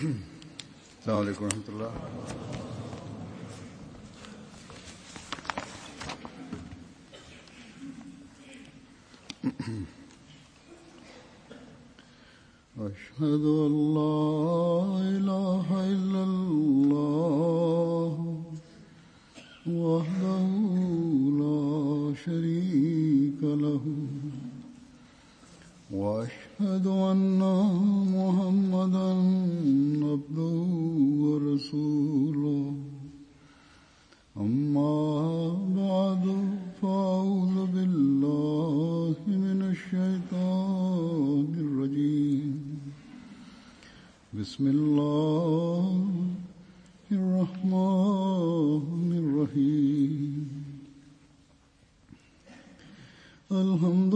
السلام عليكم ورحمة الله أشهد أن لا إله إلا الله وحده لا شريك له وأشهد أن محمدا عبده ورسوله أما بعد فأعوذ بالله من الشيطان الرجيم بسم الله الرحمن الرحيم الحمد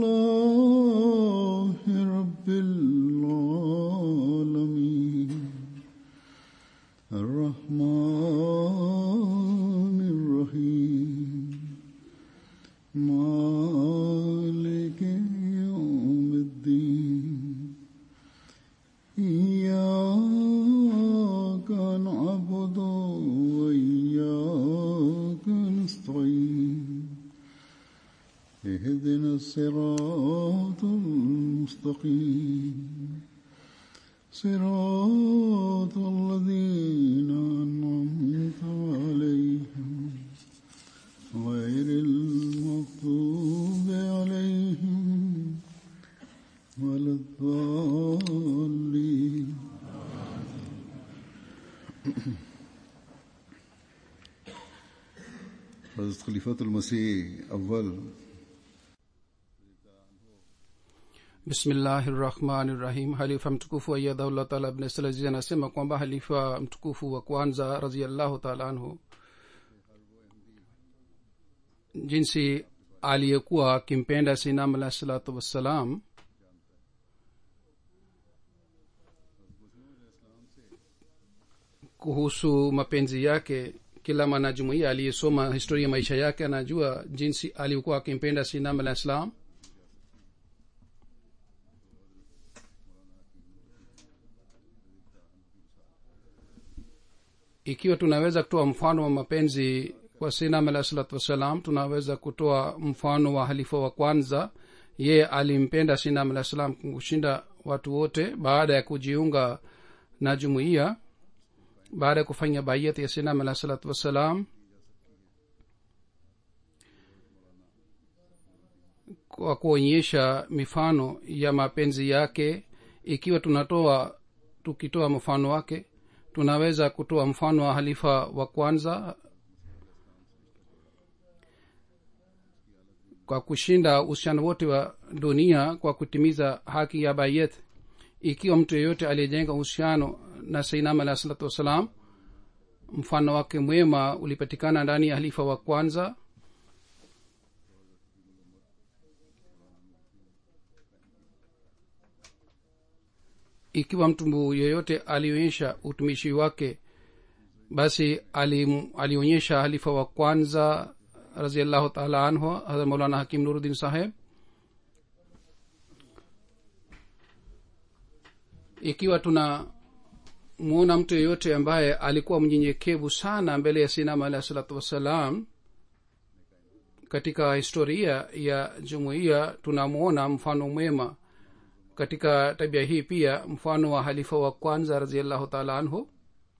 لله رب العالمين الرحمن الرحيم مالك يوم الدين إياك نعبد وإياك نستعين اهدنا الصراط المستقيم صراط الذين أنعمت عليهم غير المغضوب عليهم ولا الضالين حضرت خلیفۃ المسیح اول bismillahi rahmani rahim halifa mtukufu ayadhaullah taala bnslaziz anasema kwamba halifa mtukufu wa kwanza raziallahu taala anhu jinsi aliyekuwa akimpenda sinam alahi salatu wassalam kuhusu mapenzi yake kila mwanajumuia aliyesoma historia ya maisha yake anajua jinsi alikuwa akimpenda sinam alah salam ikiwa tunaweza kutoa mfano wa mapenzi kwa sinam alah salatu wassalam tunaweza kutoa mfano wa halifa wa kwanza yeye alimpenda sinam alah salam kushinda watu wote baada ya kujiunga na jumuiya baada ya kufanya baiyat ya sinam alah salatu wassalam kwa kuonyesha mifano ya mapenzi yake ikiwa tunatoa tukitoa mfano wake tunaweza kutoa mfano wa halifa wa kwanza kwa kushinda uhusiano wote wa dunia kwa kutimiza haki ya bayet ikiwa mtu yeyote aliyejenga uhusiano na sainam alah salatu wassalam mfano wake mwema ulipatikana ndani ya halifa wa kwanza ikiwa mtu yeyote alionyesha utumishi wake basi alionyesha halifa wa kwanza raziallahu taala anhu hadha maulana hakim nuruddin saheb ikiwa tuna mwona mtu yeyote ambaye alikuwa mnyenyekevu sana mbele ya sinama alahi salatu wassalam katika historia ya jumuiya tunamwona mfano mwema katika tabia hii pia mfano wa halifa wa kwanza raziallahu taala anhu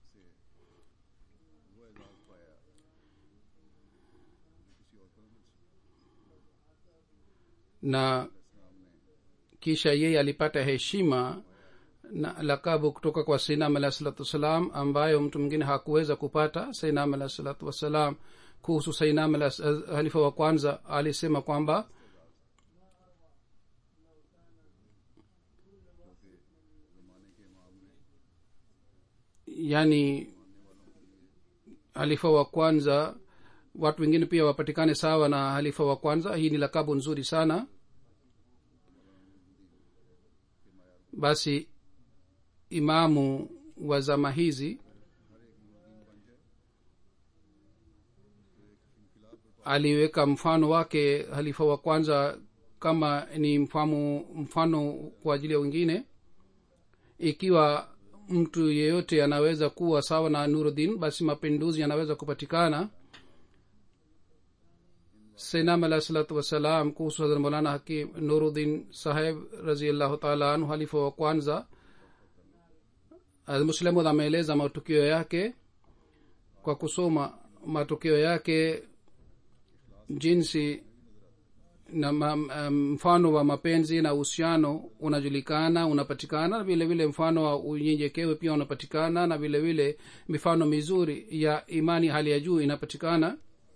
na kisha yeye alipata heshima na lakabu kutoka kwa sainam alahi salatu wassalam ambayo mtu mwingine hakuweza kupata sainam alahi salatu wassalam kuhusu sainam halifa wa kwanza alisema kwamba yani halifa wa kwanza watu wengine pia wapatikane sawa na halifa wa kwanza hii ni lakabu nzuri sana basi imamu wa zama hizi aliweka mfano wake halifa wa kwanza kama ni mfano mfano kwa ajili ya wengine ikiwa mtu yeyote anaweza kuwa sawa na nuruddin basi mapinduzi yanaweza kupatikana sainam alahi salatu wassalam kuhusu hazrat molana hakim nuruddin saheb raziallahu taala anhu halifa wa kwanza muslemud ameeleza matukio yake kwa kusoma matukio yake jinsi na ma, mfano wa mapenzi na uhusiano unajulikana unapatikana vile vile mfano wa unyenyekewe pia unapatikana na vile vile mifano mizuri ya imani hali ya juu inapatikana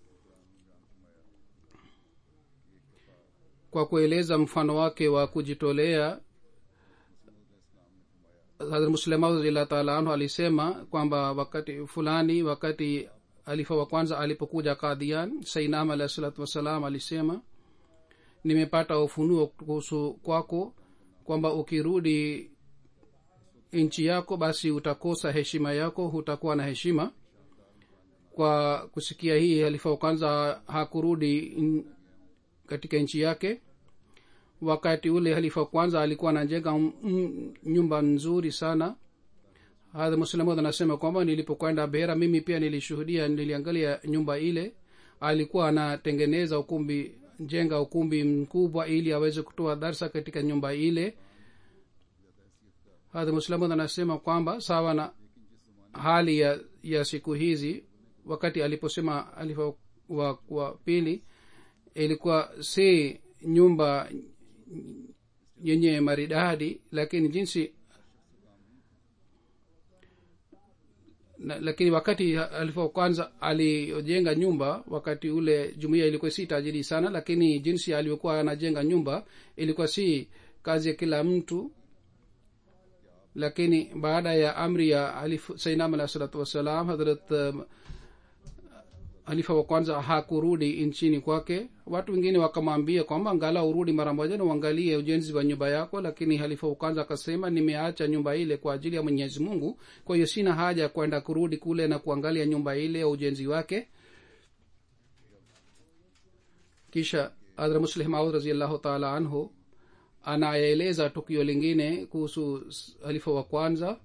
kwa kueleza mfano wake wa kujitolea hadrat muslemaud radiallahu taala anhu alisema kwamba wakati fulani wakati alifa wa kwanza alipokuja kadhian sainam alahi salatu wassalam alisema nimepata ufunuo kuhusu kwako kwamba ukirudi nchi yako basi utakosa heshima yako hutakuwa na heshima kwa kusikia hii halifa wa kwanza hakurudi in, katika nchi yake wakati ule halifa wa kwanza alikuwa anajenga nyumba nzuri sana hadha muslimud anasema kwamba nilipokwenda bera mimi pia nilishuhudia niliangalia nyumba ile alikuwa anatengeneza ukumbi jenga ukumbi mkubwa ili aweze kutoa darsa katika nyumba ile hadha muslimud anasema kwamba sawa na hali ya, ya siku hizi wakati aliposema alifa wa, wa pili ilikuwa si nyumba yenye maridadi lakini jinsi na, lakini wakati alipo kwanza alijenga nyumba wakati ule jumuiya ilikuwa si tajiri sana lakini jinsi alivyokuwa anajenga nyumba ilikuwa si kazi ya kila mtu lakini baada ya amri ya sainam alah salatu wassalam hadrat uh, halifa wa kwanza hakurudi nchini kwake watu wengine wakamwambia kwamba angala urudi mara moja na uangalie ujenzi wa nyumba yako lakini halifa wa kwanza akasema nimeacha nyumba ile kwa ajili ya mwenyezi mungu kwa hiyo sina haja ya kwenda kurudi kule na kuangalia nyumba ile ya ujenzi wake kisha adra muslih maud raziallahu taala anhu anaeleza tukio lingine kuhusu halifa wa kwanza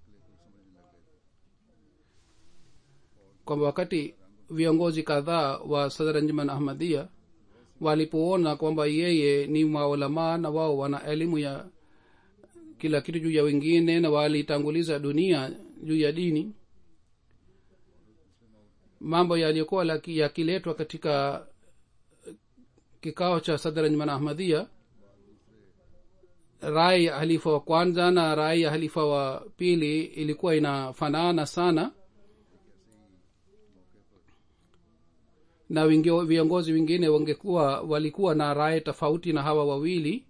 kwamba wakati viongozi kadhaa wa sadranjman ahmadia walipoona kwamba yeye ni maulamaa na wao wana elimu ya kila kitu juu ya wengine na walitanguliza dunia juu ya dini mambo yaliyokuwa yakiletwa katika kikao cha sadranjman ahmadia rai ya halifa wa kwanza na rai ya halifa wa pili ilikuwa inafanana sana na wingi, viongozi wengine wangekuwa walikuwa na raye tofauti na hawa wawili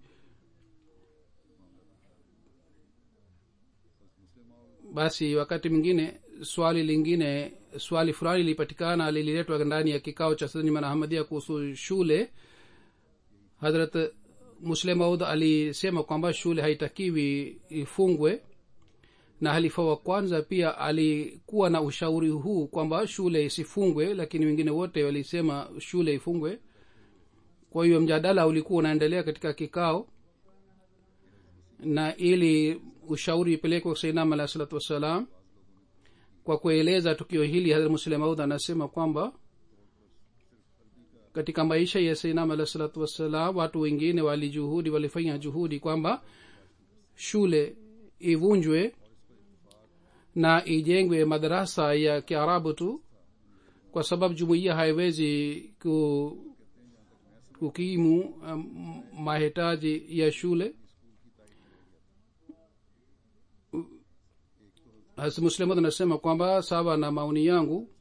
basi wakati mwingine swali lingine swali fulani lilipatikana lililetwa ndani ya kikao cha sanima ahmadia kuhusu shule hadrat muslim maud alisema kwamba shule haitakiwi ifungwe na halifa wa kwanza pia alikuwa na ushauri huu kwamba shule isifungwe lakini wengine wote walisema shule ifungwe kwa hiyo mjadala ulikuwa unaendelea katika kikao na ili ushauri ipelekwe sainam alahi salatu wassalam kwa kueleza tukio hili hadrat muslim maud anasema kwamba katika maisha ya sainam alahi salatu wassalam watu wengine walijuhudi walifanya juhudi kwamba shule ivunjwe na ijengwe madarasa ya kiarabu tu kwa sababu jumuiya haiwezi ku, kukimu um, mahitaji ya shule muslimud anasema kwamba sawa na maoni yangu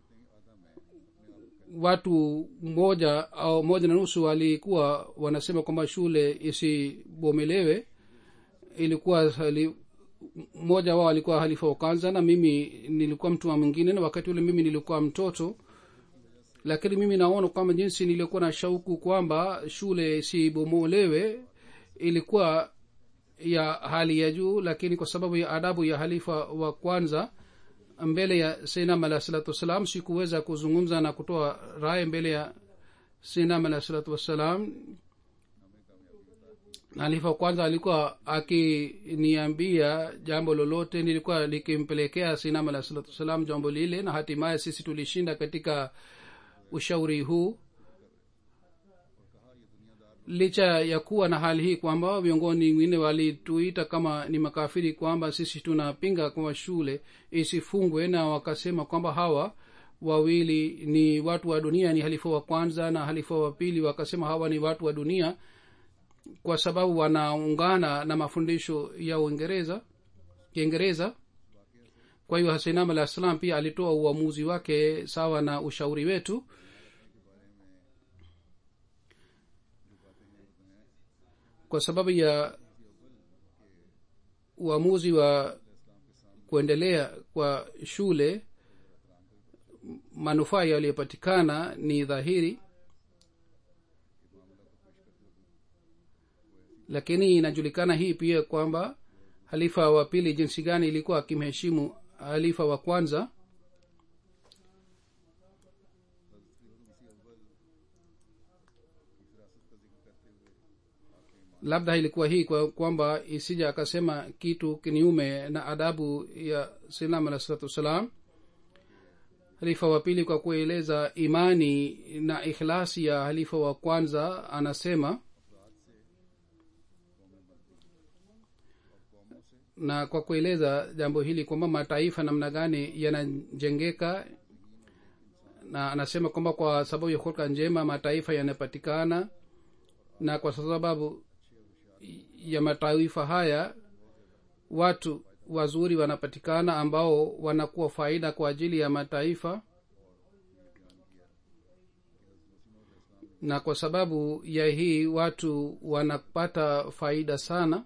watu moja au moja na nusu walikuwa wanasema kwamba shule isibomelewe ilikuwa hali, mmoja wao alikuwa halifa wa kwanza na mimi nilikuwa mtu wa mwingine na wakati ule mimi nilikuwa mtoto lakini mimi naona kwamba jinsi nilikuwa na shauku kwamba shule sibomolewe ilikuwa ya hali ya juu lakini kwa sababu ya adabu ya halifa wa kwanza mbele ya sinam alah salatu wassalam sikuweza kuzungumza na kutoa raye mbele ya sinam alah salatu wassalam halifa kwanza alikuwa akiniambia jambo lolote nilikuwa nikimpelekea sinam alah salatu wassalam jambo lile na hatimaye sisi tulishinda katika ushauri huu licha ya kuwa na hali hii kwamba viongozi wengine walituita kama ni makafiri kwamba sisi tunapinga kwamba shule isifungwe na wakasema kwamba hawa wawili ni watu wa dunia ni halifa wa kwanza na halifa wa pili wakasema hawa ni watu wa dunia kwa sababu wanaungana na mafundisho ya uingereza kiingereza kwa hiyo hasinam alah salam pia alitoa uamuzi wake sawa na ushauri wetu kwa sababu ya uamuzi wa kuendelea kwa shule manufaa yaliyopatikana ni dhahiri lakini inajulikana hii pia kwamba halifa wa pili jinsi gani ilikuwa akimheshimu halifa wa kwanza labda ilikuwa hii kwa kwamba isija akasema kitu kinyume na adabu ya sinam alah salatu wassalam halifa wa pili kwa kueleza imani na ikhlasi ya halifa wa kwanza anasema na kwa kueleza jambo hili kwamba mataifa namna gani yanajengeka na anasema kwamba kwa sababu ya hulka njema mataifa yanapatikana na kwa sababu ya mataifa haya watu wazuri wanapatikana ambao wanakuwa faida kwa ajili ya mataifa na kwa sababu ya hii watu wanapata faida sana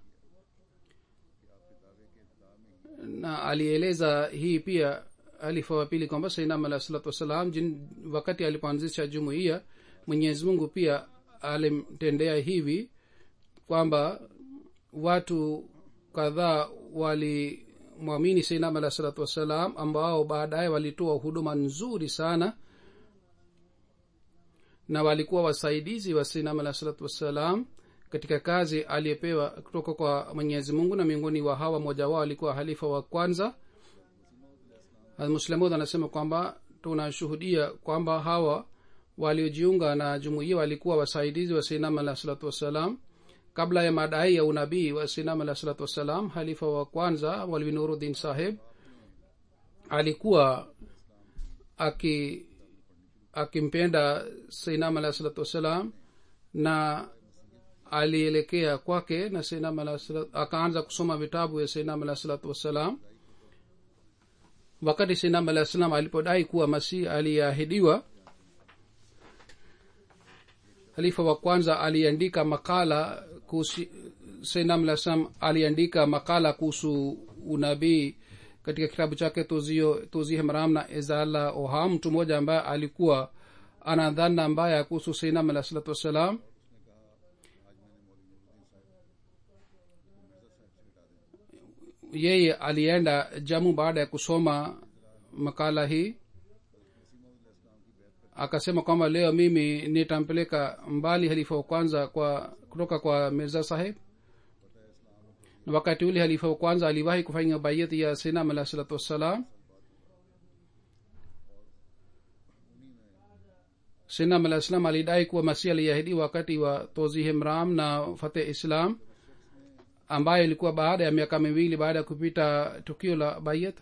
na alieleza hii pia alifa wa pili kwamba sainam alah salatu wassalam wakati alipoanzisha jumuiya mwenyezi mungu pia alimtendea hivi kwamba watu kadhaa walimwamini sainam alah salatu wassalam ambao baadaye walitoa huduma nzuri sana na walikuwa wasaidizi wa sainam alah salatu wassalam katika kazi aliyepewa kutoka kwa mwenyezi mungu na miongoni wa hawa mmoja wao alikuwa halifa wa kwanza muslamud anasema kwamba tunashuhudia kwamba hawa waliojiunga na jumuiya walikuwa wasaidizi wa sinam alah salatu wassalam kabla ya madai ya unabii wa sinam alah salatu wassalam halifa wa kwanza walwi nuruddin saheb alikuwa aki akimpenda sinam alah salatu wassalam na alielekea kwake na sinam alah akaanza kusoma vitabu ya sinam alah salatu wassalam wakati sinam alah salam alipodai kuwa masih aliyeahidiwa halifa wa kwanza aliandika makala kuhusu sinam alah salam aliandika makala kuhusu unabii katika kitabu chake tuzihe maram na izala oha mtu mmoja ambaye alikuwa ana dhana mbaya kuhusu sinam alah salatu wassalam yeye alienda jamu baada ya kusoma makala hii akasema kwamba leo mimi nitampeleka mbali halifa wa kwanza kwa kutoka kwa mirza saheb na wakati ule halifa wa kwanza aliwahi kufanya bayati ya sinam alah salatu wassalam sinam alah salam alidai kuwa masih aliahidi wakati wa tozihe mram na fateh islam ambayo ilikuwa baada ya miaka miwili baada ya kupita tukio la bayat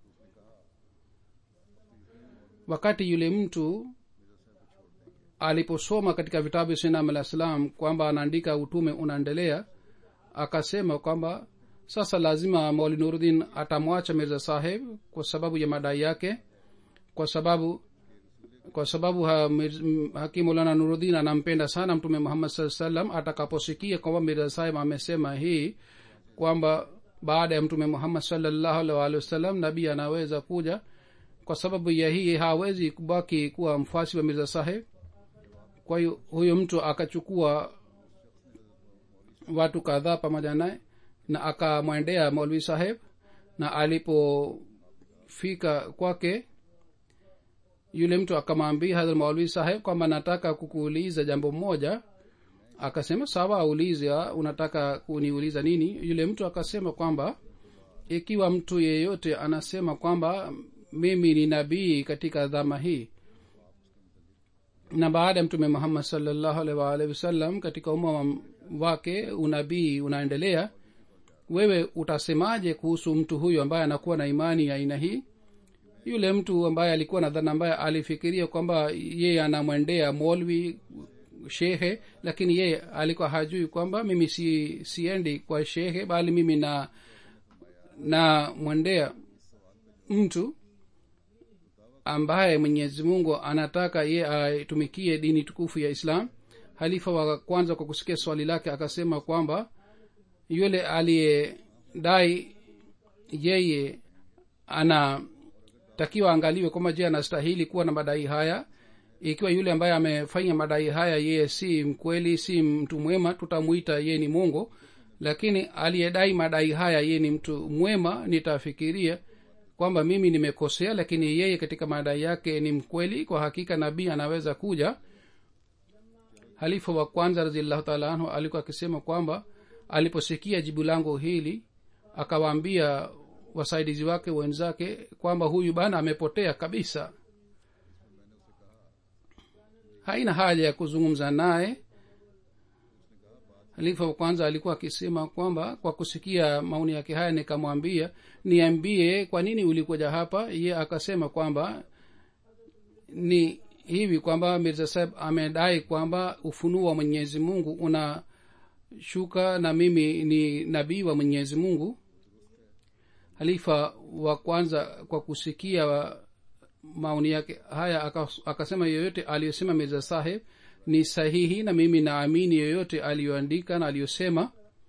wakati yule mtu aliposoma katika vitabu vya sinam alah salam kwamba anaandika utume unaendelea akasema kwamba sasa lazima mauli nuruddin atamwacha mirza saheb kwa sababu ya madai yake kwa sababu kwa sababu ha, hakimulana nuruddin anampenda sana mtume muhammad saa salam atakaposikia kwamba mirza saheb amesema hii kwamba baada ya mtume muhammad salllahu alih walihi wasallam nabii anaweza kuja kwa sababu ya hii hawezi kubaki kuwa mfuasi wa mirza saheb kwa hiyo huyo mtu akachukua watu kadhaa pamoja naye na akamwendea maulvi saheb na alipofika kwake yule mtu akamwambia hadhrat maulvi saheb kwamba nataka kukuuliza jambo moja akasema sawa aulize unataka kuniuliza nini yule mtu akasema kwamba ikiwa mtu yeyote anasema kwamba mimi ni nabii katika dhama hii na baada ya mtume muhammad salllahu alaihi waalihi wasallam katika umma wake unabii unaendelea wewe utasemaje kuhusu mtu huyu ambaye anakuwa na imani ya aina hii yule mtu ambaye alikuwa na dhana ambaye alifikiria kwamba yeye anamwendea molwi shehe lakini yeye alikuwa hajui kwamba mimi si siendi kwa shehe bali mimi na na mwendea mtu ambaye mwenyezi mungu anataka ye aitumikie dini tukufu ya islam halifa wa kwanza kwa kusikia swali lake akasema kwamba yule aliyedai yeye anatakiwa angaliwe kwamba je anastahili kuwa na madai haya ikiwa yule ambaye amefanya madai haya yeye si mkweli si mtu mwema tutamwita yeye ni mongo lakini aliyedai madai haya yeye ni mtu mwema nitafikiria kwamba mimi nimekosea lakini yeye katika madai yake ni mkweli kwa hakika nabii anaweza kuja halifa wa kwanza raziallahu taala anhu alikuwa akisema kwamba aliposikia jibu langu hili akawaambia wasaidizi wake wenzake kwamba huyu bana amepotea kabisa haina haja ya kuzungumza naye halifa wa kwanza alikuwa akisema kwamba kwa kusikia maoni yake haya nikamwambia niambie kwa nini ulikuja hapa ye akasema kwamba ni hivi kwamba mirza saheb amedai kwamba ufunuo wa mwenyezi mungu unashuka na mimi ni nabii wa mwenyezi mungu halifa wa kwanza kwa kusikia maoni yake haya akasema yoyote aliyosema mirza saheb ni sahihi na mimi naamini yoyote aliyoandika na aliyosema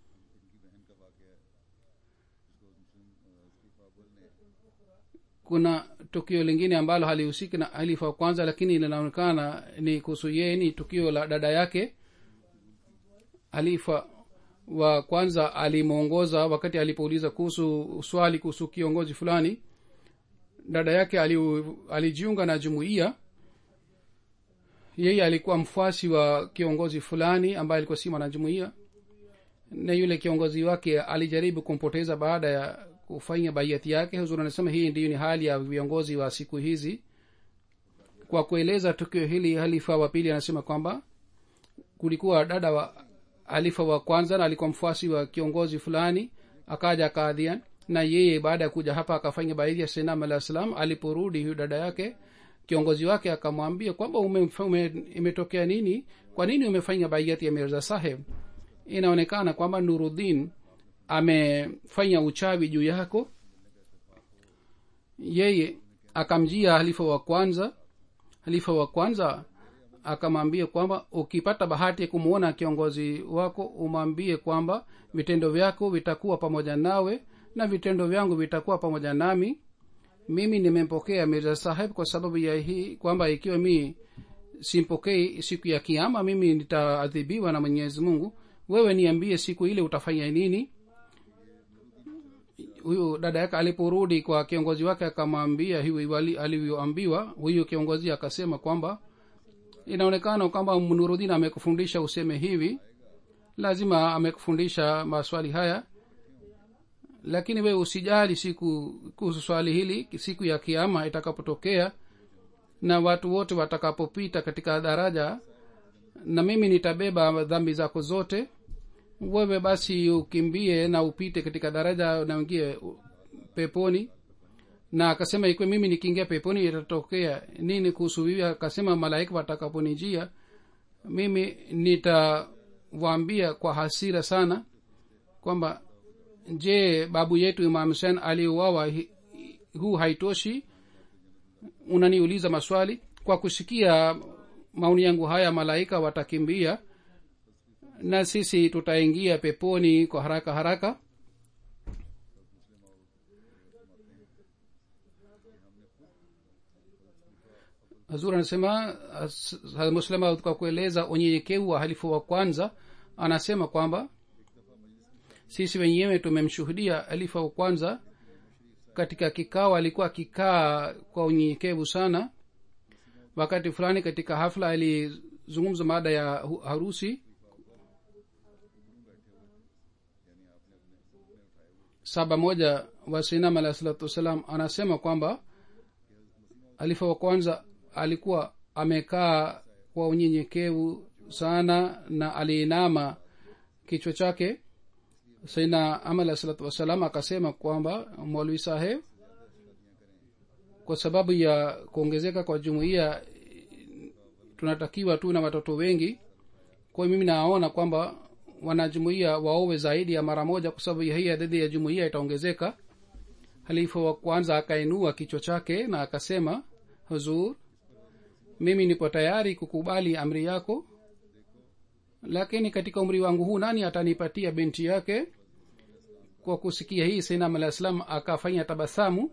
kuna tukio lingine ambalo halihusiki na halifa wa kwanza lakini linaonekana ni kuhusu yeye ni tukio la dada yake halifa wa kwanza alimwongoza wakati alipouliza kuhusu swali kuhusu kiongozi fulani dada yake alijiunga na jumuiya yeye alikuwa mfuasi wa kiongozi fulani ambaye alikuwa si mwanajumuia na yule kiongozi wake alijaribu kumpoteza baada ya kufanya baiati yake huzuri anasema hii ndiyo ni hali ya viongozi wa siku hizi kwa kueleza tukio hili halifa wa pili anasema kwamba kulikuwa dada wa halifa wa kwanza na alikuwa mfuasi wa kiongozi fulani akaja kaadhian na yeye baada ya kuja hapa akafanya baidhi ya senam alah salam aliporudi huyu dada yake kiongozi wake akamwambia kwamba ume, ume, imetokea nini kwa nini umefanya baiati ya mirza saheb inaonekana kwamba nuruddin amefanya uchawi juu yako yeye akamjia halifa wa kwanza halifa wa kwanza akamwambia kwamba ukipata bahati ya kumwona kiongozi wako umwambie kwamba vitendo vyako vitakuwa pamoja nawe na vitendo vyangu vitakuwa pamoja nami mimi nimempokea mirza saheb kwa sababu ya hii kwamba ikiwa mi simpokei siku ya kiama mimi nitaadhibiwa na mwenyezi mungu wewe niambie siku ile utafanya nini huyu dada yake aliporudi kwa kiongozi wake akamwambia hivi alivyoambiwa huyu kiongozi akasema kwamba inaonekana kwamba nurudin amekufundisha useme hivi lazima amekufundisha maswali haya lakini wewe usijali siku kuhusu swali hili siku ya kiama itakapotokea na watu wote watakapopita katika daraja na mimi nitabeba dhambi zako zote wewe basi ukimbie na upite katika daraja na uingie peponi na akasema ikiwa mimi nikiingia peponi itatokea nini kuhusu hivi akasema malaika watakaponijia mimi nitawaambia kwa hasira sana kwamba je babu yetu imam husen aliuawa huu haitoshi unaniuliza maswali kwa kusikia maoni yangu haya malaika watakimbia na sisi tutaingia peponi kwa haraka haraka hazur anasema muslima kwa kueleza unyenyekevu wa halifu wa kwanza anasema kwamba sisi wenyewe tumemshuhudia halifa wa kwanza katika kikao alikuwa akikaa kwa unyenyekevu sana wakati fulani katika hafla alizungumza mada ya harusi saba moja wa sinam alahi salatu wassalam anasema kwamba alifa wa kwanza alikuwa amekaa kwa unyenyekevu sana na aliinama kichwa chake saina ama alahi salatu wassalam akasema kwamba mwalwi saheb kwa sababu ya kuongezeka kwa jumuiya tunatakiwa tu na watoto wengi kwa hiyo mimi naona kwamba wanajumuia waowe zaidi ya mara moja kwa sababu hii adadi ya jumuia itaongezeka halifa wa kwanza akainua kichwa chake na akasema huzur mimi nipo tayari kukubali amri yako lakini katika umri wangu huu nani atanipatia binti yake kwa kusikia hii sainam alah salam akafanya tabasamu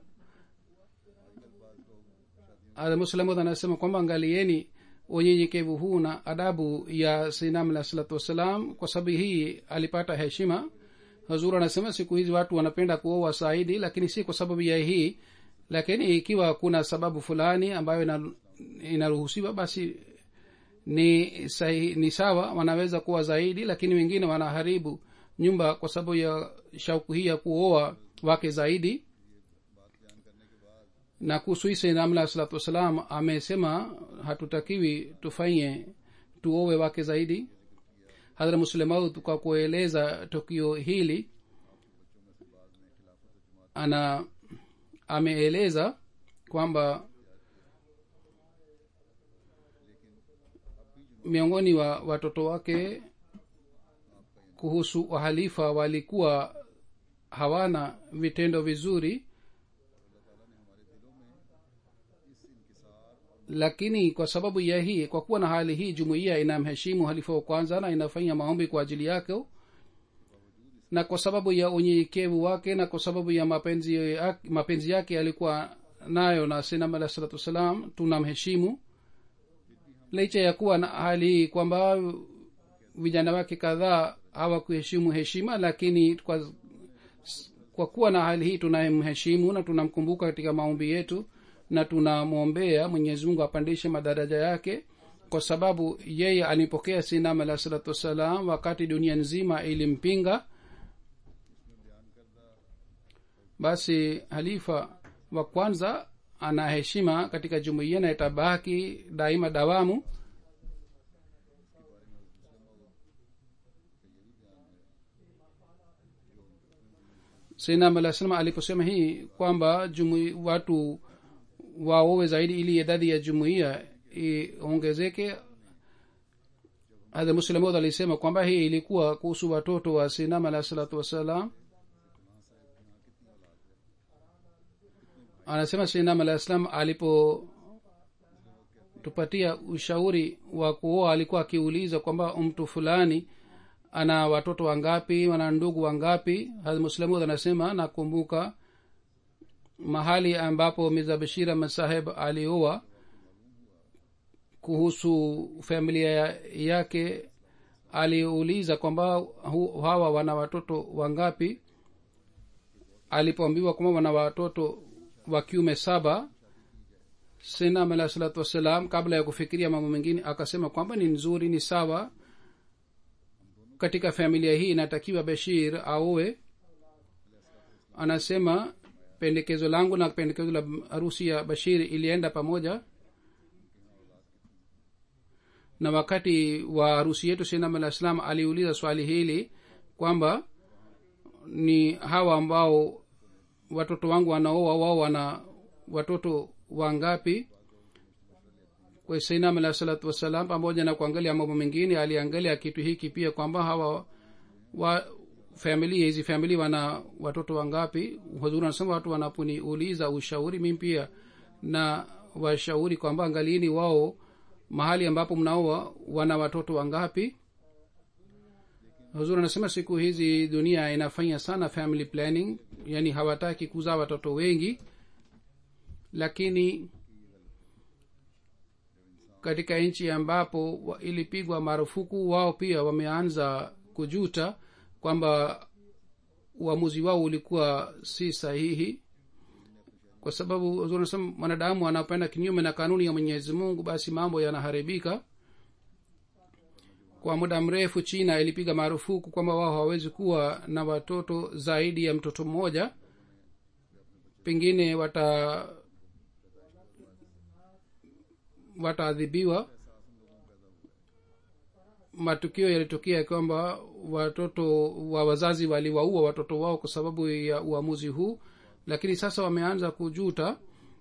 muslamud anasema kwamba angalieni unyenyekevu huu na adabu ya sainam alah salatu wassalam kwa sababu hii alipata heshima hazur anasema siku hizi watu wanapenda kuoa saidi lakini si kwa sababu ya hii lakini ikiwa kuna sababu fulani ambayo inaruhusiwa basi ni sahi, ni sawa wanaweza kuwa zaidi lakini wengine wanaharibu nyumba kwa sababu ya shauku hii ya kuoa wake zaidi na kuhusu hii sainamla salatu wassalam amesema hatutakiwi tufanye tuowe wake zaidi hadhra muslemaud kwa kueleza tukio hili ana ameeleza kwamba miongoni wa watoto wake kuhusu wahalifa walikuwa hawana vitendo vizuri lakini kwa sababu ya hii kwa kuwa na hali hii jumuiya inamheshimu halifa wa kwanza na inafanya maombi kwa ajili yake na kwa sababu ya unyenyekevu wake na kwa sababu ya mapenzi yake, mapenzi yake alikuwa nayo na sinam alah salatu wassalam tunamheshimu licha ya kuwa na hali hii kwamba vijana wake kadhaa hawakuheshimu heshima lakini kwa, kwa kuwa na hali hii tunamheshimu na tunamkumbuka katika maombi yetu na tunamwombea mwenyezi mungu apandishe madaraja yake kwa sababu yeye alimpokea sinam alah salatu wassalam wakati dunia nzima ilimpinga basi halifa wa kwanza ana heshima katika jumuiya na itabaki daima dawamu sinam alah salam aliposema hii kwamba jumui, watu waowe zaidi ili idadi ya jumuiya iongezeke hadha muslimud alisema kwamba hii ilikuwa kuhusu watoto wa sinam alah salatu wassalam anasema sinam alah salam alipo tupatia ushauri wa kuoa alikuwa akiuliza kwamba mtu fulani ana watoto wangapi wana ndugu wangapi muslimud anasema nakumbuka mahali ambapo miza bashira masaheb alioa kuhusu familia yake aliuliza kwamba hawa wana watoto wangapi alipoambiwa kwamba wana watoto wa kiume saba sinam alah salatu wassalam kabla ya kufikiria mambo mengine akasema kwamba ni nzuri ni sawa katika familia hii inatakiwa bashir aowe anasema pendekezo langu na pendekezo la harusi ya bashir ilienda pamoja na wakati wa harusi yetu sinam alah salam aliuliza swali hili kwamba ni hawa ambao watoto wangu wanaoa wao wana watoto wangapi kwa sainam alah salatu wassalam pamoja na kuangalia mambo mengine aliangalia kitu hiki pia kwamba hawa wa familia hizi famili wana watoto wangapi huzuri anasema watu wanaponiuliza ushauri mi pia na washauri kwamba angalieni wao mahali ambapo mnaoa wana watoto wangapi huzuri anasema siku hizi dunia inafanya sana family planning yani hawataki kuzaa watoto wengi lakini katika nchi ambapo ilipigwa marufuku wao pia wameanza kujuta kwamba uamuzi wao ulikuwa si sahihi kwa sababu nasema mwanadamu anapenda kinyume na kanuni ya mwenyezi mungu basi mambo yanaharibika kwa muda mrefu china ilipiga marufuku kwamba wao hawawezi kuwa na watoto zaidi ya mtoto mmoja pengine wata wataadhibiwa matukio yalitokea kwamba watoto wa wazazi waliwaua watoto wao kwa sababu ya uamuzi huu lakini sasa wameanza kujuta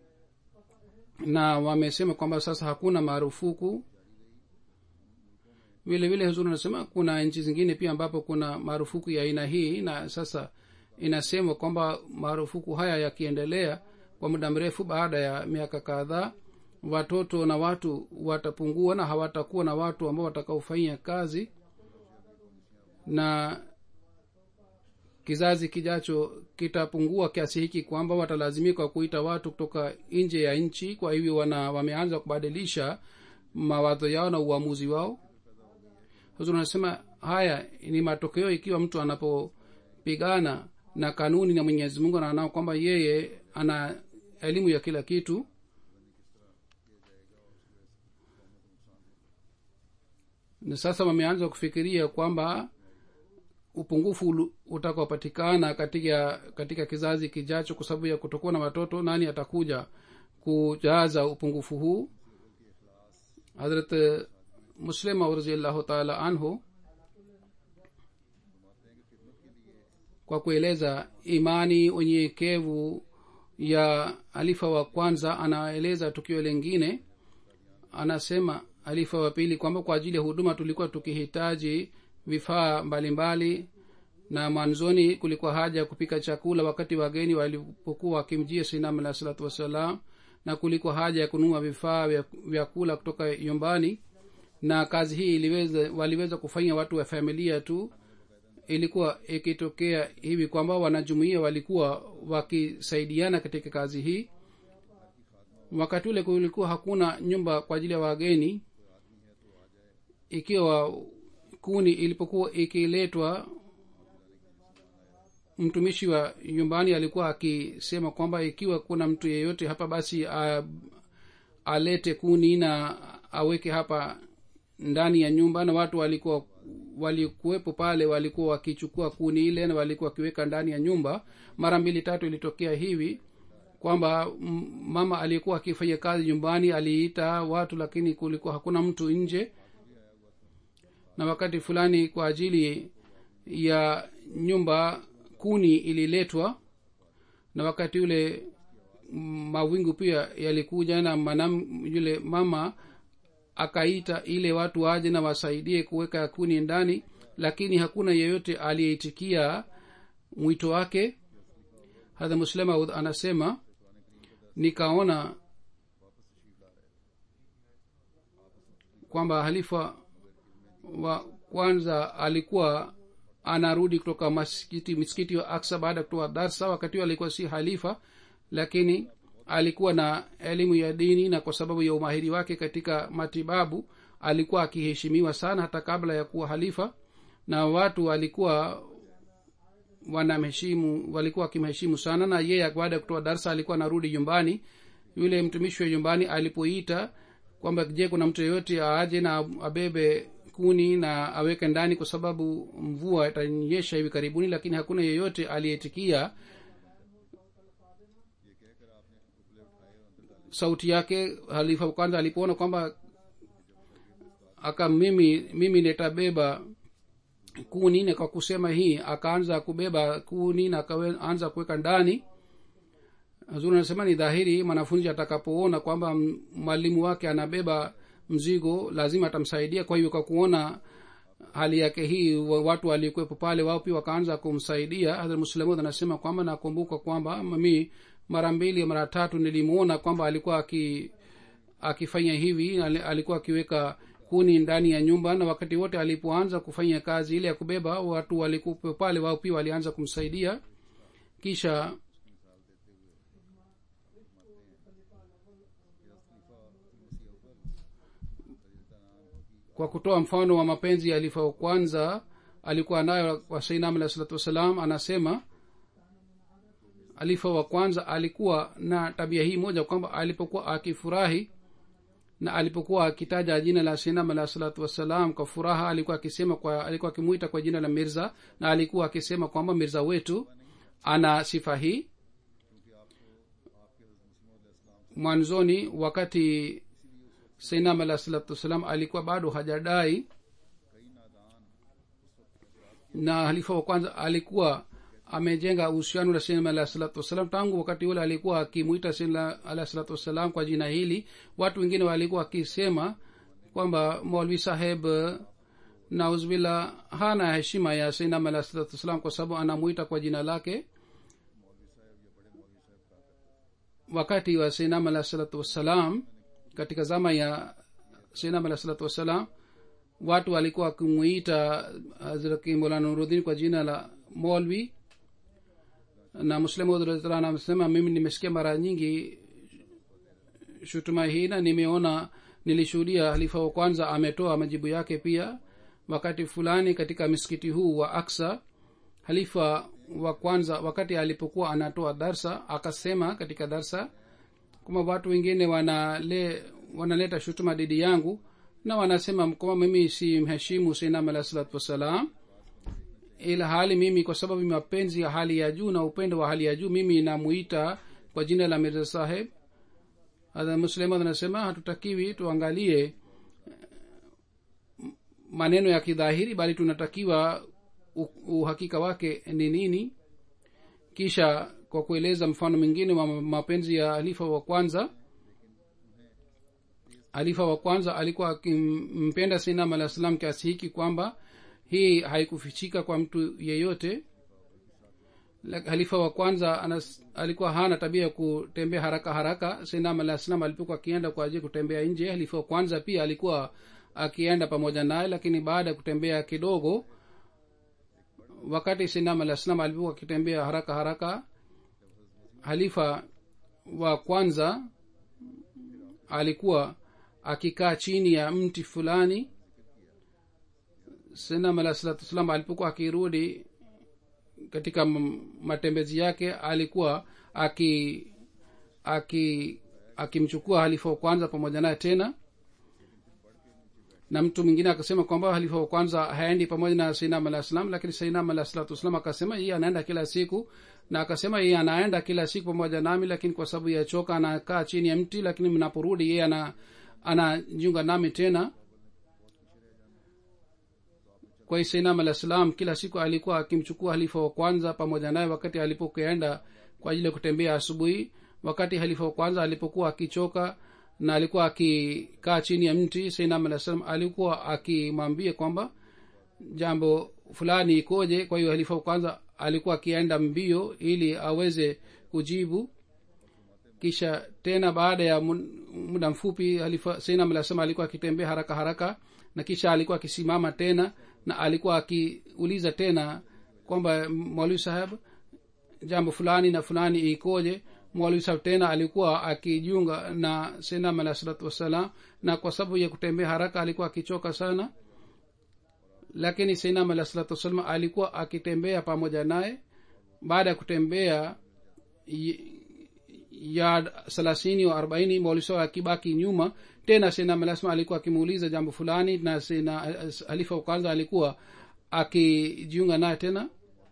na wamesema kwamba sasa hakuna marufuku vile vile huzuri anasema kuna nchi zingine pia ambapo kuna marufuku ya aina hii na sasa inasemwa kwamba marufuku haya yakiendelea kwa muda mrefu baada ya miaka kadhaa watoto na watu watapungua na hawatakuwa na watu ambao watakaofanyia kazi na kizazi kijacho kitapungua kiasi hiki kwamba watalazimika kuita watu kutoka nje ya nchi kwa hivyo wana wameanza kubadilisha mawazo yao na uamuzi wao huzuri anasema haya ni matokeo ikiwa mtu anapopigana na kanuni na mwenyezi mungu anaonao kwamba yeye ana elimu ya kila kitu na sasa wameanza kufikiria kwamba upungufu utakaopatikana katika katika kizazi kijacho kwa sababu ya kutokuwa na watoto nani atakuja kujaza upungufu huu hadrat muslima raziallahu taala anhu kwa kueleza imani unyenyekevu ya alifa wa kwanza anaeleza tukio lingine anasema alifa wa pili kwamba kwa ajili ya huduma tulikuwa tukihitaji vifaa mbalimbali na mwanzoni kulikuwa haja ya kupika chakula wakati wageni walipokuwa wakimjia sinam alah salatu wassalam na kulikuwa haja ya kununua vifaa vya vyakula kutoka nyumbani na kazi hii iliweza waliweza kufanya watu wa familia tu ilikuwa ikitokea hivi kwamba wanajumuia walikuwa wakisaidiana katika kazi hii wakati ule kulikuwa hakuna nyumba kwa ajili ya wageni ikiwa kuni ilipokuwa ikiletwa mtumishi wa nyumbani alikuwa akisema kwamba ikiwa kuna mtu yeyote hapa basi a, alete kuni na aweke hapa ndani ya nyumba na watu walikuwa walikuwepo pale walikuwa wakichukua kuni ile na walikuwa wakiweka ndani ya nyumba mara mbili tatu ilitokea hivi kwamba mama aliyekuwa akifanya kazi nyumbani aliita watu lakini kulikuwa hakuna mtu nje na wakati fulani kwa ajili ya nyumba kuni ililetwa na wakati ule mawingu pia yalikuja na manam yule mama akaita ile watu waje na wasaidie kuweka kuni ndani lakini hakuna yeyote aliyeitikia mwito wake hadha muslemaud anasema nikaona kwamba halifa wa kwanza alikuwa anarudi kutoka masikiti misikiti wa aksa baada ya kutoa darsa wakati huo alikuwa si halifa lakini alikuwa na elimu ya dini na kwa sababu ya umahiri wake katika matibabu alikuwa akiheshimiwa sana hata kabla ya kuwa halifa na watu walikuwa wanamheshimu walikuwa wakimheshimu sana na yeye baada ya kutoa darsa alikuwa anarudi nyumbani yule mtumishi wa nyumbani alipoita kwamba je kuna mtu yeyote aaje na abebe kuni na aweke ndani kwa sababu mvua itanyesha hivi karibuni lakini hakuna yeyote aliyetikia sauti yake halifa kwanza alipoona kwamba aka mimi mimi nitabeba kuni na kwa kusema hii akaanza kubeba kuni na akaanza kuweka ndani zuri anasema ni dhahiri mwanafunzi atakapoona kwamba mwalimu wake anabeba mzigo lazima atamsaidia kwa hivyo kwa kuona hali yake hii watu walikuwepo pale wao pia wakaanza kumsaidia hadhrat muslamud anasema kwamba nakumbuka kwamba mami mara mbili mara tatu nilimuona kwamba alikuwa aki akifanya hivi alikuwa akiweka kuni ndani ya nyumba na wakati wote alipoanza kufanya kazi ile ya kubeba watu walikuwa pale wao pia walianza kumsaidia kisha kwa kutoa mfano wa mapenzi ya alifa wa kwanza alikuwa nayo wa sainam alah salatu wassalam anasema alifa wa kwanza alikuwa na tabia hii moja kwamba alipokuwa akifurahi na alipokuwa akitaja jina la sinam alah salatu wassalam kwa furaha alikuwa akisema kwa alikuwa akimwita kwa jina la mirza na alikuwa akisema kwamba mirza wetu ana sifa hii mwanzoni wakati sinam alah salatu wassalam alikuwa bado hajadai na halifa wa kwanza alikuwa amejenga uhusiano na sinam alah salatu wassalam tangu wakati ule alikuwa akimwita sinam alah salatu wassalam kwa jina hili watu wengine walikuwa wakisema kwamba maulvi saheb nauzbillah hana heshima ya sinam alah salatu wassalam kwa sababu anamwita kwa jina lake wakati wa sinam alah salatu wassalam katika zama ya sinam alah salatu wassalam watu walikuwa wakimwita hazrati molana nurudin kwa jina la molvi na muslimudrataala amesema mimi nimesikia mara nyingi shutuma hii na nimeona nilishuhudia halifa wa kwanza ametoa majibu yake pia wakati fulani katika misikiti huu wa aksa halifa wa kwanza wakati alipokuwa anatoa darsa akasema katika darsa kwamba watu wengine wanale wanaleta shutuma dhidi yangu na wanasema kwamba mimi si mheshimu sinam alah salatu wassalam ila hali mimi kwa sababu mapenzi ya hali ya juu na upendo wa hali ya juu mimi namuita kwa jina la mirza saheb muslimat anasema hatutakiwi tuangalie maneno ya kidhahiri bali tunatakiwa uhakika wake ni nini kisha kwa kueleza mfano mwingine wa mapenzi ya halifa wa kwanza halifa wa kwanza alikuwa akimpenda sinam alah salam kiasi hiki kwamba hii haikufichika kwa mtu yeyote halifa wa kwanza anas, alikuwa hana tabia ya kutembea haraka haraka sinam alah salam alipokuwa akienda kwa ajili kutembea nje halifa wa kwanza pia alikuwa akienda pamoja naye lakini baada ya kutembea kidogo wakati sinam alah salam alipokuwa akitembea haraka haraka halifa wa kwanza alikuwa akikaa chini ya mti fulani sinam alah salatu wassalam alipokuwa akirudi katika matembezi yake alikuwa aki aki akimchukua halifa wa kwanza pamoja naye tena na mtu mwingine akasema kwamba halifa wa kwanza haendi pamoja na sainam alah salam lakini sainam alah salatu wassalam akasema yeye anaenda kila siku na akasema yeye anaenda kila siku pamoja nami lakini kwa sababu ya choka anakaa chini ya mti lakini mnaporudi yeye ana anajiunga nami tena kwa hiyo sainam alah salam kila siku alikuwa akimchukua halifa wa kwanza pamoja naye wakati alipokuenda kwa ajili ya kutembea asubuhi wakati halifa wa kwanza alipokuwa akichoka na alikuwa akikaa chini ya mti sainam alah salam alikuwa akimwambia kwamba jambo fulani ikoje kwa hiyo halifa wa kwanza alikuwa akienda mbio ili aweze kujibu kisha tena baada ya muda mfupi sainam alah salam alikuwa akitembea haraka haraka na kisha alikuwa akisimama tena na alikuwa akiuliza tena kwamba mwalimu saheb jambo fulani na fulani ikoje mwalimu saheb tena alikuwa akijiunga na senam alah salatu wassalam na kwa sababu ya kutembea haraka alikuwa akichoka sana lakini senam alah salatu wassalam alikuwa akitembea pamoja naye baada ya kutembea ya thelathini au arobaini mwalimu akibaki nyuma tena senam alah salam alikuwa akimuuliza jambo fulani na sena halifa wa kwanza alikuwa akijiunga naye tena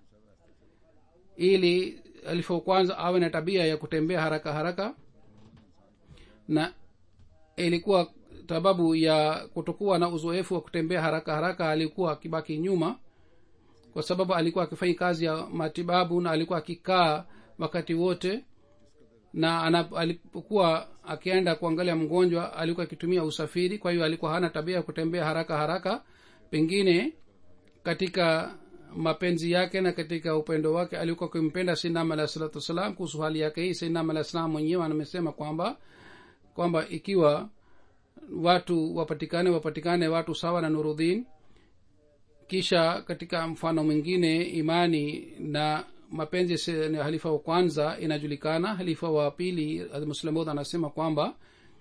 ili halifa wa kwanza awe na tabia ya kutembea haraka haraka na ilikuwa sababu ya kutokuwa na uzoefu wa kutembea haraka haraka alikuwa akibaki nyuma kwa sababu alikuwa akifanya kazi ya matibabu na alikuwa akikaa wakati wote na ana, alipokuwa akienda kuangalia mgonjwa alikuwa akitumia usafiri kwa hiyo alikuwa hana tabia ya kutembea haraka haraka pengine katika mapenzi yake na katika upendo wake alikuwa akimpenda sinam alah salatu wassalam kuhusu hali yake hii sinam alah salam mwenyewe amesema kwamba kwamba ikiwa watu wapatikane wapatikane watu sawa na nurudhin kisha katika mfano mwingine imani na mapenzi ya halifa wa kwanza inajulikana halifa wa pili muslimud anasema kwamba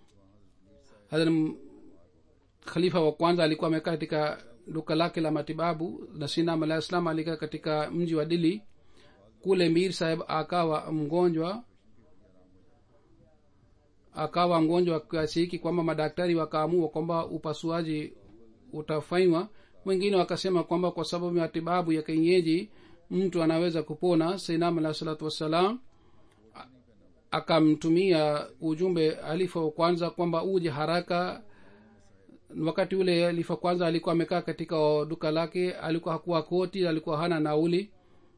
khalifa wa kwanza alikuwa amekaa katika duka lake la matibabu na sinam alah islam alikaa katika mji wa dili kule mir saheb akawa mgonjwa akawa mgonjwa kiasi hiki kwamba madaktari wakaamua kwamba upasuaji utafanywa wengine wakasema kwamba kwa sababu ya matibabu ya kienyeji mtu anaweza kupona sainam alah salatu wassalam akamtumia ujumbe alifa wa kwanza kwamba uje haraka wakati ule alifa kwanza alikuwa amekaa katika duka lake alikuwa hakuwa koti alikuwa hana nauli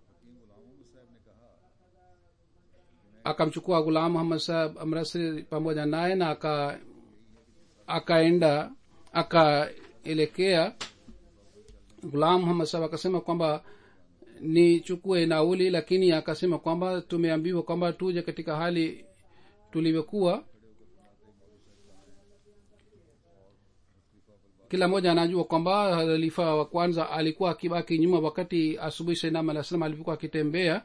akamchukua gulam muhammad sahab amrasri pamoja naye na aka akaenda akaelekea gulam muhammad sahab akasema kwamba nichukue nauli lakini akasema kwamba tumeambiwa kwamba tuje katika hali tulivyokuwa kila mmoja anajua kwamba halifa wa kwanza alikuwa akibaki nyuma wakati asubuhi sainam alah salam alipokuwa akitembea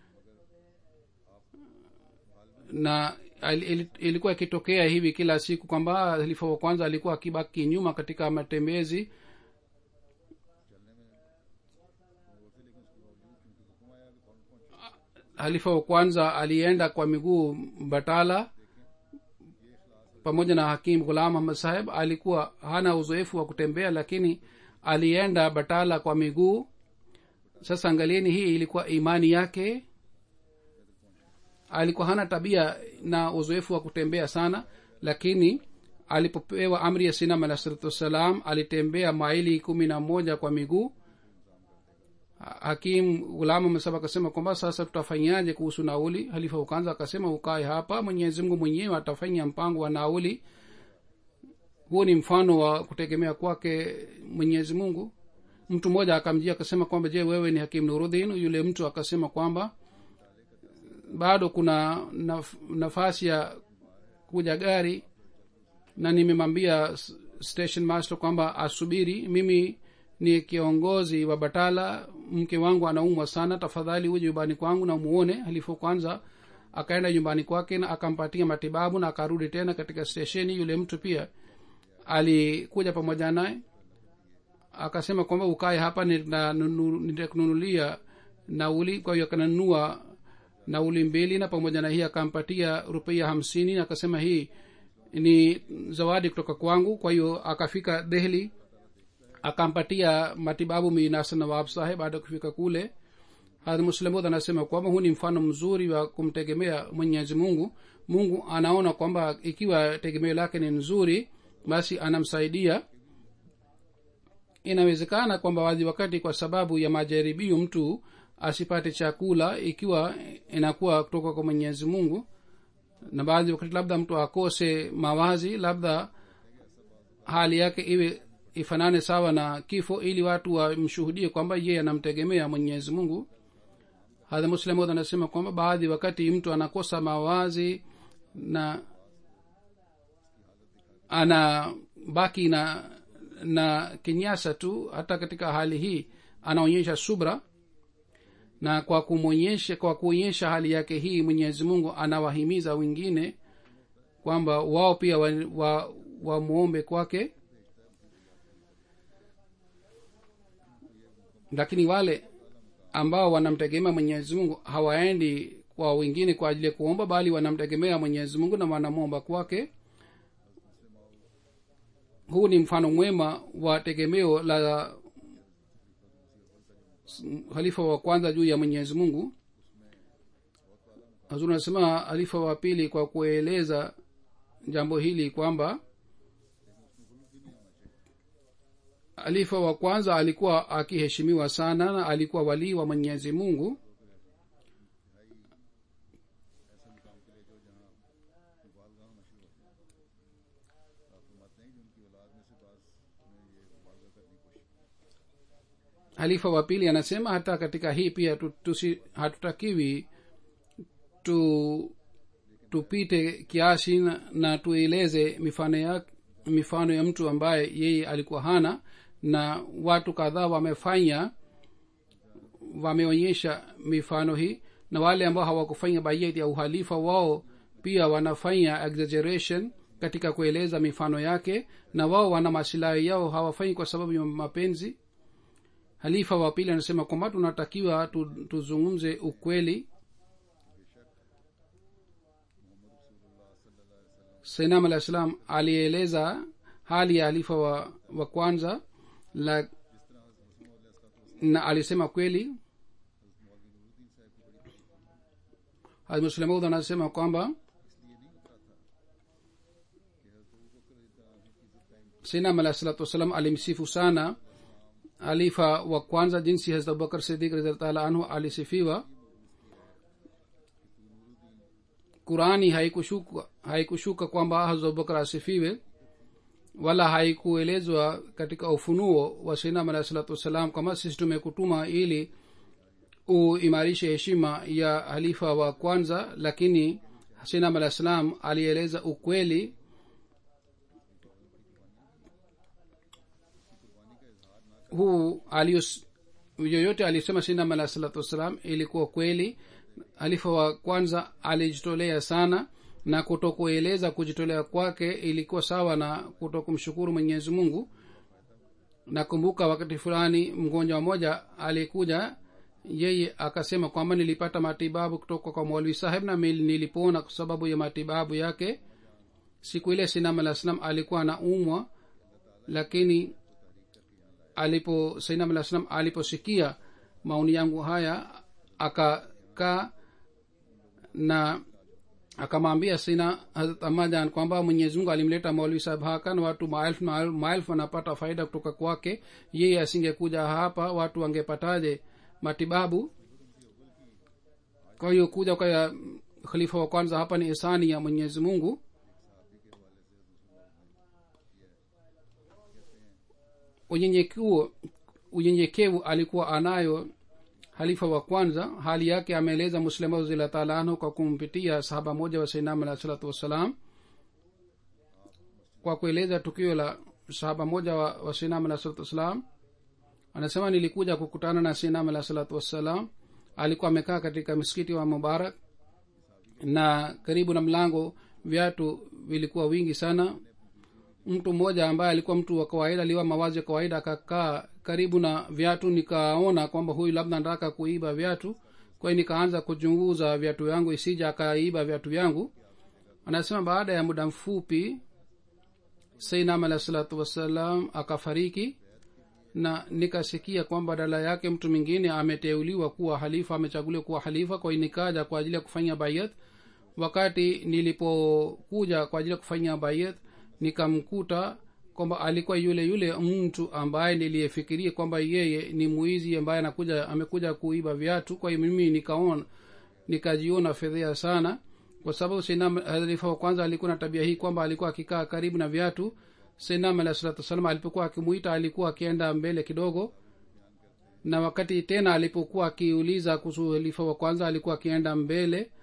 na ilikuwa ikitokea hivi kila siku kwamba halifa wa kwanza alikuwa akibaki nyuma katika matembezi halifa wa kwanza alienda kwa miguu batala pamoja na hakim ghulam ahmad saheb alikuwa hana uzoefu wa kutembea lakini alienda batala kwa miguu sasa angalieni hii ilikuwa imani yake alikuwa hana tabia na uzoefu wa kutembea sana lakini alipopewa amri ya sinam alah salatu wassalam alitembea maili kumi na moja kwa miguu hakim gulama mesaba akasema kwamba sasa tutafanyaje kuhusu nauli halifa ukanza akasema ukae hapa mwenyezi mungu mwenyewe atafanya mpango wa nauli huo ni mfano wa kutegemea kwake mwenyezi mungu mtu mmoja akamjia akasema kwamba je wewe ni hakim nurudhin yule mtu akasema kwamba bado kuna naf, nafasi ya kuja gari na nimemwambia station master kwamba asubiri mimi ni kiongozi wa batala mke wangu anaumwa sana tafadhali uje nyumbani kwangu na umuone halifu kwanza akaenda nyumbani kwake na akampatia matibabu na akarudi tena katika stesheni yule mtu pia alikuja pamoja naye akasema kwamba ukae hapa nitakununulia nauli kwa hiyo akananunua nauli mbili na pamoja na hii akampatia rupia hamsini na akasema hii ni zawadi kutoka kwangu kwa hiyo akafika dehli akampatia matibabu minasa nawab saheb baada ya kufika kule hadh muslimud anasema kwamba huu ni mfano mzuri wa kumtegemea mwenyezi mungu mungu anaona kwamba ikiwa tegemeo lake ni nzuri basi anamsaidia inawezekana kwamba wadhi wakati kwa sababu ya majaribio mtu asipate chakula ikiwa inakuwa kutoka kwa mwenyezi mungu na baadhi wakati labda mtu akose mawazi labda hali yake iwe ifanane sawa na kifo ili watu wamshuhudie kwamba yeye anamtegemea mwenyezi mungu hadha muslimod anasema kwamba baadhi wakati mtu anakosa mawazi na ana baki na na kinyasa tu hata katika hali hii anaonyesha subra na kwa kumwonyesha kwa kuonyesha hali yake hii mwenyezi mungu anawahimiza wengine kwamba wao pia wamwombe wa, wa kwake lakini wale ambao wanamtegemea mwenyezi mungu hawaendi kwa wengine kwa ajili ya kuomba bali wanamtegemea mwenyezi mungu na wanamwomba kwake huu ni mfano mwema wa tegemeo la halifa wa kwanza juu ya mwenyezi mungu hazur anasema halifa wa pili kwa kueleza jambo hili kwamba halifa wa kwanza alikuwa akiheshimiwa sana na alikuwa walii wa mwenyezi mungu halifa wa pili anasema hata katika hii pia tusi, hatutakiwi tu tupite kiasi na, na tueleze mifano ya mifano ya mtu ambaye yeye alikuwa hana na watu kadhaa wamefanya wameonyesha mifano hii na wale ambao hawakufanya baieti ya uhalifa wao pia wanafanya exaggeration katika kueleza mifano yake na wao wana masilahi yao hawafanyi kwa sababu ya mapenzi halifa wa pili anasema kwamba tunatakiwa tu, tuzungumze ukweli sainam alah salam alieleza hali ya halifa wa, wa kwanza la, na alisema kweli hazmuslemaud anasema kwamba sainam alah salatu wassalam alimsifu sana halifa wa kwanza jinsi hazrat abubakar sidik raditaala anhu alisifiwa qurani haikushuka haikushuka kwamba hazrat abubakar asifiwe wala haikuelezwa katika ufunuo wa sainam alahi salatu wassalam kama sisi tumekutuma ili uimarishe heshima ya halifa wa kwanza lakini sainam alahi salam alieleza ukweli huu alius yoyote alisema sainam alahi salatu wassalam ilikuwa kweli halifa wa kwanza alijitolea sana na kutokueleza kujitolea kwake ilikuwa sawa na kutokumshukuru mwenyezi mungu nakumbuka wakati fulani mgonjwa mmoja alikuja yeye akasema kwamba nilipata matibabu kutoka kwa mwalwi saheb na nilipona kwa sababu ya matibabu yake siku ile sinam alah salam alikuwa na umwa lakini alipo sainam alah salam aliposikia maoni yangu haya akakaa na akamwambia sina hazrat amajan kwamba mwenyezi mungu alimleta maulvi sahab haka na watu maelfu maelfu wanapata faida kutoka kwake yeye asingekuja hapa watu wangepataje matibabu kwa hiyo kuja kwa khalifa wa kwanza hapa ni isani ya mwenyezi mungu unyenyekevu unyenyekevu alikuwa anayo halifa wa kwanza hali yake ameeleza muslima radhiallahu taala anhu kwa kumpitia sahaba moja wa sainam alahi salatu wassalam kwa kueleza tukio la sahaba moja wa, wa sainam alahi salatu wassalam anasema nilikuja kukutana na sainam alahi salatu wassalam alikuwa amekaa katika msikiti wa mubarak na karibu na mlango viatu vilikuwa wingi sana mtu mmoja ambaye alikuwa mtu wa kawaida aliwa mawazi ya kawaida akakaa karibu na viatu nikaona kwamba huyu labda nataka kuiba viatu kwa hiyo nikaanza kuchunguza viatu vyangu isija akaiba viatu vyangu anasema baada ya muda mfupi sainam alah salatu wassalam akafariki na nikasikia kwamba badala yake mtu mwingine ameteuliwa kuwa halifa amechaguliwa kuwa halifa kwa hiyo nikaja kwa ajili ya kufanya bayat wakati nilipokuja kwa ajili ya kufanya bayat nikamkuta kwamba alikuwa yule yule mtu ambaye niliyefikiria kwamba yeye ni mwizi ambaye anakuja amekuja kuiba viatu kwa hiyo mimi nikaona nikajiona fedhea sana kwa sababu sinamhalifa wa kwanza alikuwa na tabia hii kwamba alikuwa akikaa karibu na viatu sinam alah salatu wassalam alipokuwa akimuita alikuwa akienda mbele kidogo na wakati tena alipokuwa akiuliza kuhusu halifa wa kwanza alikuwa akienda mbele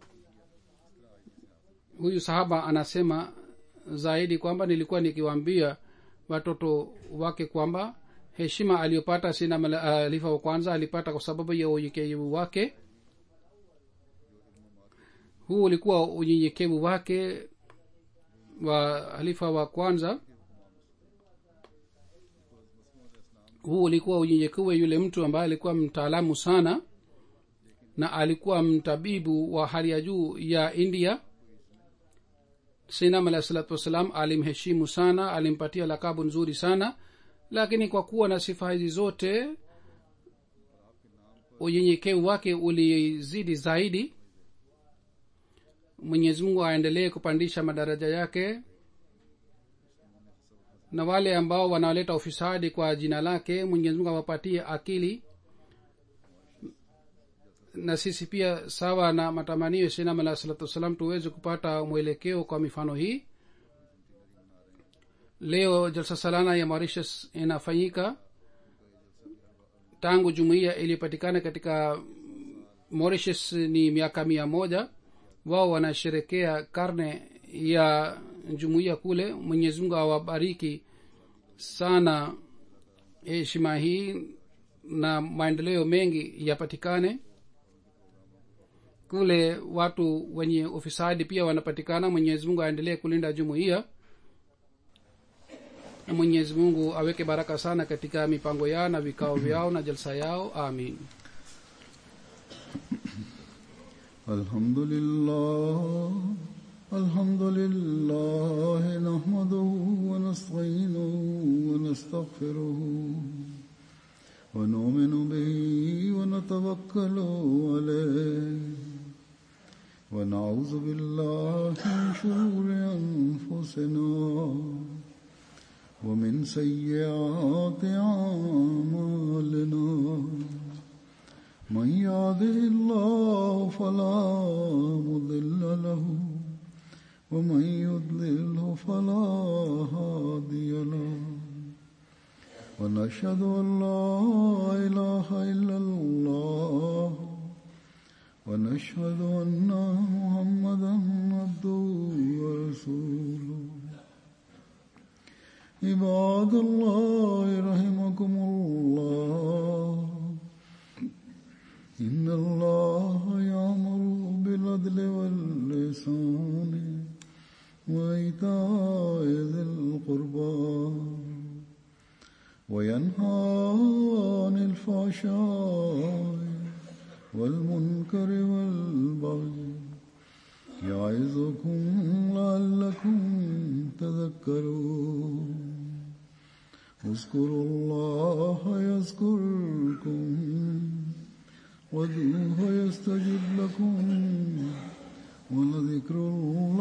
huyu sahaba anasema zaidi kwamba nilikuwa nikiwaambia watoto wake kwamba heshima aliyopata sina halifa uh, wa kwanza alipata kwa sababu ya unyenyekevu wake huu ulikuwa unyenyekevu wake wa halifa wa kwanza huu ulikuwa unyenyekevu yule mtu ambaye alikuwa mtaalamu sana na alikuwa mtabibu wa hali ya juu ya india sinam alahi salatu wassalam alimheshimu sana alimpatia lakabu nzuri sana lakini kwa kuwa na sifa hizi zote unyenyekevu wake ulizidi zaidi mwenyezi mungu aendelee kupandisha madaraja yake na wale ambao wanaleta ufisadi kwa jina lake mwenyezi mungu awapatie akili na sisi pia sawa na matamanio sinam alah salatu wassalam tuweze kupata mwelekeo kwa mifano hii leo jalsa salana ya mauritius inafanyika tangu jumuiya iliyopatikana katika mauritius ni miaka mia moja wao wanasherekea karne ya jumuiya kule mwenyezi mungu awabariki sana heshima hii na maendeleo mengi yapatikane kule watu wenye ufisadi pia wanapatikana mwenyezi mungu aendelee kulinda jumuiya na mwenyezi mungu aweke baraka sana katika mipango yao na vikao vyao na jalsa yao amin الحمد لله الحمد لله نحمده ونستعينه ونستغفره ونؤمن به ونتوكل عليه ونعوذ بالله من شرور أنفسنا ومن سيئات أعمالنا من يهده الله فلا مضل له ومن يضلله فلا هادي له ونشهد أن لا إله إلا الله ونشهد أن محمدا عبده ورسوله عباد الله رحمكم الله إن الله يأمر بالعدل واللسان وإيتاء ذي القربى وينهى عن الفحشاء والمنكر والبغي يعظكم لعلكم تذكرون اذكروا الله يذكركم وادعوه يستجب لكم ولذكر الله